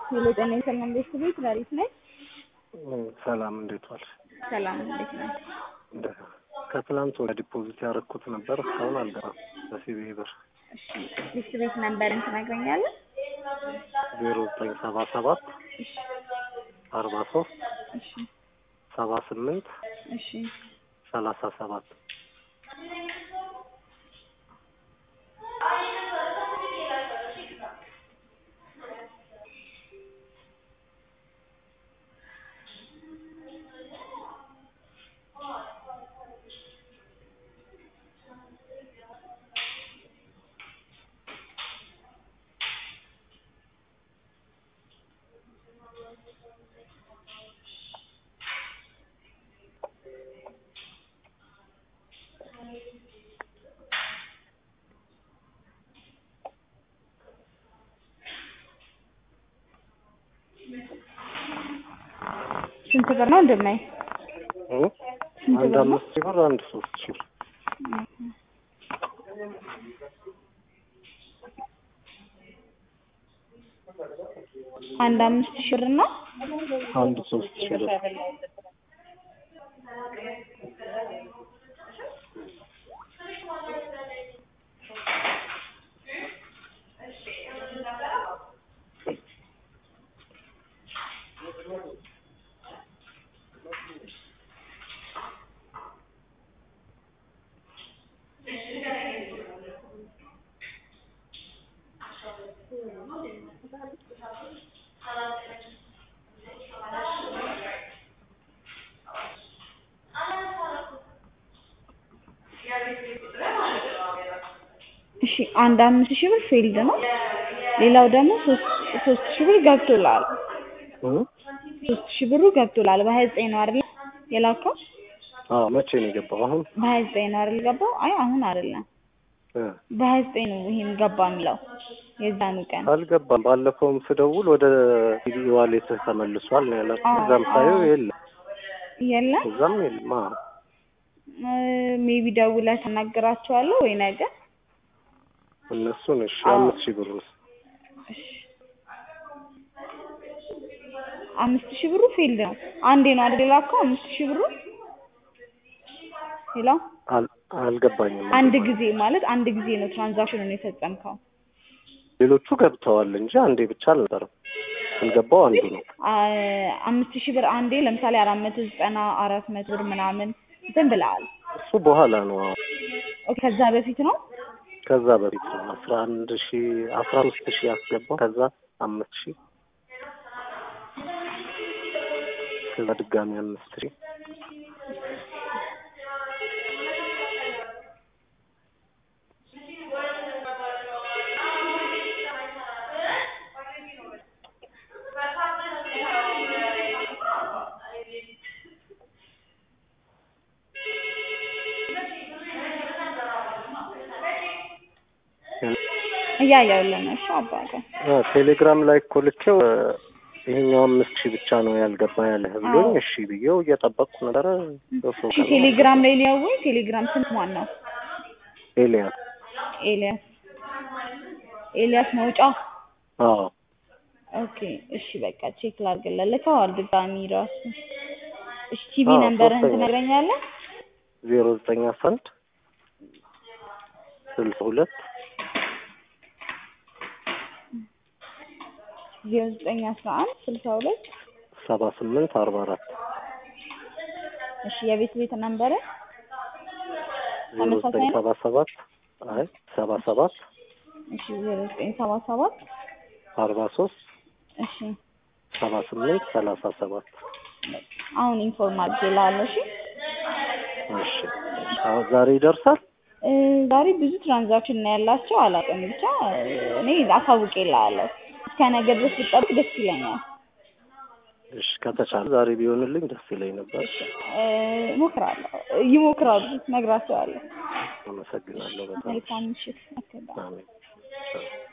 ሄሎ ጤና ይስጥልን ቤት ቤት ላሪት ነኝ። ሰላም እንዴት ዋልሽ? ሰላም እንዴት ነህ? እንደ- ከትላንት ወደ ዲፖዚት ያደረኩት ነበር እስካሁን አልገባም። በሲቢ ብር እሺ ቤት ቤት ነንበርን ትነግረኛለህ? ዜሮ ዘጠኝ ሰባ ሰባት እሺ አርባ ሶስት እሺ ሰባ ስምንት እሺ ሰላሳ ሰባት ስንት ብር ነው እንደማይ? እ? ስንት አንድ ብር ነው? አምስት ሺህ ብር አንድ ሶስት ሺህ ብር አንድ አምስት ሺህ ብር ነው። አንድ ሶስት ሺህ ብር እሺ አንድ አምስት ሺህ ብር ፊልድ ነው። ሌላው ደግሞ ሶስት ሶስት ሺህ ብር ገብቶላል። እ? ሶስት ሺህ ብሩ ገብቶላል። በሀያ ዘጠኝ ነው አይደል የላከው? አዎ መቼ ነው የገባው? አሁን በሀያ ዘጠኝ ነው አይደል ገባው? አይ አሁን አይደለም እ? በሀያ ዘጠኝ ነው ይሄን ገባ የሚለው የዛኑ ቀን አልገባም። ባለፈውም ስደውል ወደ ሲቢ ዋሌትህ ተመልሷል ነው ያለው። አዎ፣ እዛም ሳየው አዎ። የለም፣ የለም እዛም የለም። አዎ ሜቢ ደውለህ ተናግራቸዋለሁ ወይ ነገር እነሱን እሺ፣ አዎ። አምስት ሺህ ብር ውስጥ አምስት ሺህ ብሩ ፊልድ ነው። አንዴ ነው አይደል የላከው? አምስት ሺህ ብሩ ሄሎ፣ አል- አልገባኝም። አንድ ጊዜ ማለት አንድ ጊዜ ነው ትራንዛክሽኑን የፈጸምከው። ሌሎቹ ገብተዋል እንጂ አንዴ ብቻ አልነበረም። ያልገባው አንዱ ነው። አ- አምስት ሺህ ብር አንዴ ለምሳሌ አራት መቶ ዘጠና አራት መቶ ብር ምናምን እንትን ብለሃል። እሱ በኋላ ነው። አዎ ኦኬ፣ ከዛ በፊት ነው ከዛ በፊት ነው። አስራ አንድ ሺህ አስራ አምስት ሺህ ያስገባው ከዛ አምስት ሺህ ከዛ ድጋሚ አምስት ሺህ እያየሁልህ ነው። እሺ አባቴ አ፣ ቴሌግራም ላይ እኮ ልኬው እ፣ ይሄኛው አምስት ሺህ ብቻ ነው ያልገባ ያለህ ብሎኝ አዎ። እሺ ብዬው እየጠበቅኩ ነበረ። ሶስት እሺ ቀን ቴሌግራም ላይ ሊያወኝ ቴሌግራም ስንት ማን ነው? ኤልያስ ኤልያስ ኤልያስ መውጫ አዎ ኦኬ እሺ በቃ ቼክ ላድርግልህ። ልከዋል ድጋሚ ራሱ እሺ ቲቪ አዎ፣ ነምበርህን ሶስተኛ። ትነግረኛለህ? ዜሮ ዘጠኝ አስራ አንድ ስልሳ ሁለት ዜሮ ዘጠኝ አስራ አንድ ስልሳ ሁለት ሰባ ስምንት አርባ አራት እሺ የቤት ቤት ነምበርህ ዜሮ ተመሳሳይ ዘጠኝ ነው? ሰባ ሰባት አይ ሰባ ሰባት እሺ ዜሮ ዘጠኝ ሰባ ሰባት አርባ ሶስት እሺ ሰባ ስምንት ሰላሳ ሰባት አሁን ኢንፎርም አድርጌልሃለሁ። እሺ እሺ አሁን ዛሬ ይደርሳል። እ፣ ዛሬ ብዙ ትራንዛክሽን ነው ያላቸው። አላውቅም ብቻ እ፣ እኔ አሳውቄልሃለሁ። እስከ ነገ ድረስ ብጠብቅ ደስ ይለኛል። እሺ ከተቻለ ዛሬ ቢሆንልኝ ደስ ይለኝ ነበር። እ፣ እሞክራለሁ ይሞክራሉ፣ እነግራቸዋለሁ። አመሰግናለሁ በጣም መልካም ምሽት። ኦኬ፣ ባይ። አሜን። ቻው።